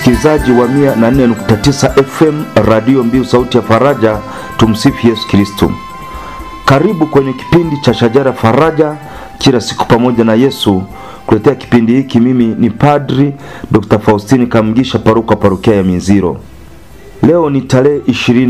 msikilizaji wa 104.9 FM Radio Mbiu Sauti ya Faraja. Tumsifu Yesu Kristo. Karibu kwenye kipindi cha Shajara Faraja, kila siku pamoja na Yesu. Kuletea kipindi hiki mimi ni Padri Dr. Faustini Kamgisha, paroko parokia ya Minziro. Leo ni tarehe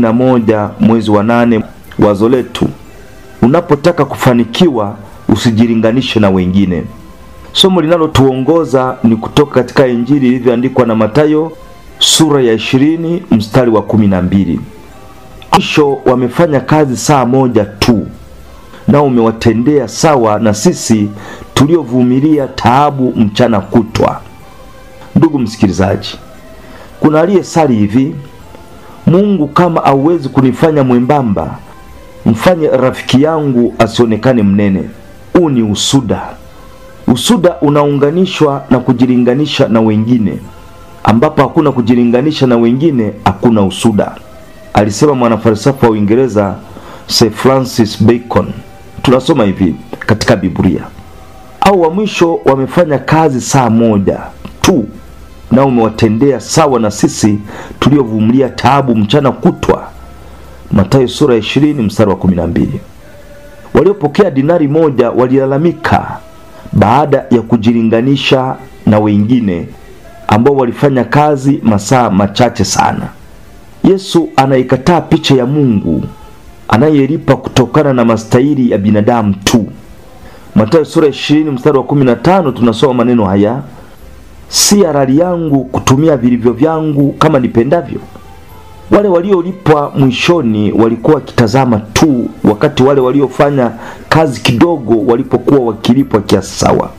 21 mwezi wa nane. Wazo letu, unapotaka kufanikiwa usijilinganishe na wengine. Somo linalotuongoza ni kutoka katika Injili ilivyoandikwa na Mathayo sura ya ishirini mstari wa kumi na mbili. Mwisho wamefanya kazi saa moja tu, nao umewatendea sawa na sisi tuliovumilia taabu mchana kutwa. Ndugu msikilizaji, kuna aliyesali hivi: Mungu, kama auwezi kunifanya mwembamba, mfanye rafiki yangu asionekane mnene. Huu ni usuda. Usuda unaunganishwa na kujilinganisha na wengine, ambapo hakuna kujilinganisha na wengine, hakuna usuda, alisema mwanafalsafa wa Uingereza Sir Francis Bacon. Tunasoma hivi katika Biblia, au wa mwisho wamefanya kazi saa moja tu, nao umewatendea sawa na sisi tuliovumilia taabu mchana kutwa. Mathayo sura ya 20 mstari wa 12. Waliopokea dinari moja walilalamika baada ya kujilinganisha na wengine ambao walifanya kazi masaa machache sana. Yesu anaikataa picha ya Mungu anayelipa kutokana na mastahili ya binadamu tu. Mathayo sura ya 20 mstari wa 15 tunasoma maneno haya, si halali yangu kutumia vilivyo vyangu kama nipendavyo. Wale waliolipwa mwishoni walikuwa wakitazama tu, wakati wale waliofanya kazi kidogo walipokuwa wakilipwa kiasi sawa.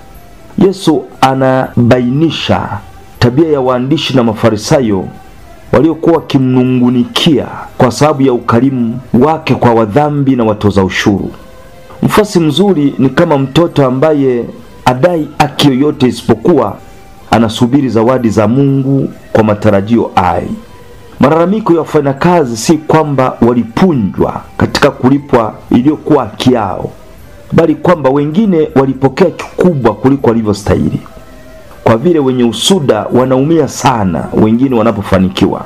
Yesu anabainisha tabia ya waandishi na Mafarisayo waliokuwa wakimnungunikia kwa sababu ya ukarimu wake kwa wadhambi na watoza ushuru. Mfasi mzuri ni kama mtoto ambaye adai haki yoyote isipokuwa anasubiri zawadi za Mungu kwa matarajio ai Malalamiko ya wafanyakazi si kwamba walipunjwa katika kulipwa iliyokuwa haki yao, bali kwamba wengine walipokea kikubwa kuliko walivyostahili. Kwa vile wenye usuda wanaumia sana wengine wanapofanikiwa.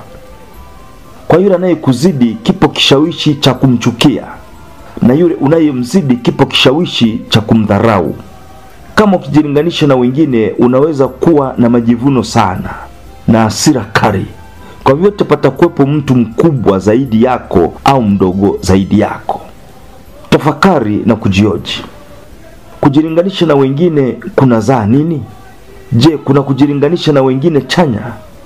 Kwa yule anayekuzidi kipo kishawishi cha kumchukia, na yule unayemzidi kipo kishawishi cha kumdharau. Kama ukijilinganisha na wengine, unaweza kuwa na majivuno sana na hasira kali kwa vyote patakuwepo mtu mkubwa zaidi yako au mdogo zaidi yako. Tafakari na kujioji. Kujilinganisha na wengine kunazaa nini? Je, kuna kujilinganisha na wengine chanya?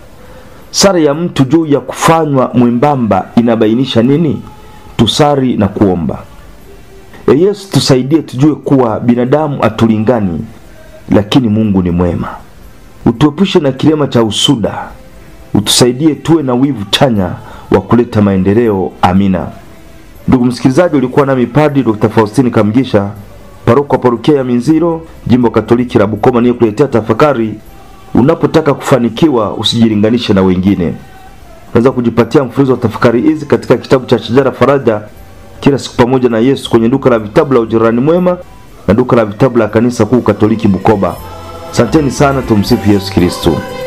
Sara ya mtu juu ya kufanywa mwembamba inabainisha nini? Tusari na kuomba. E Yesu, tusaidie tujue kuwa binadamu hatulingani, lakini Mungu ni mwema. Utuepushe na kilema cha usuda utusaidie tuwe na wivu chanya wa kuleta maendeleo. Amina. Ndugu msikilizaji, ulikuwa nami Padri Dr. Faustini Kamgisha, paroko wa parokia ya Minziro, jimbo Katoliki la Bukoma, niye kuletea tafakari. Unapotaka kufanikiwa usijilinganishe na wengine. Unaweza kujipatia mfululizo wa tafakari hizi katika kitabu cha Shajara Faraja, kila siku pamoja na Yesu, kwenye duka la vitabu la Ujirani Mwema na duka la vitabu la Kanisa Kuu Katoliki Bukoba. Asanteni sana, tumsifu Yesu Kristo.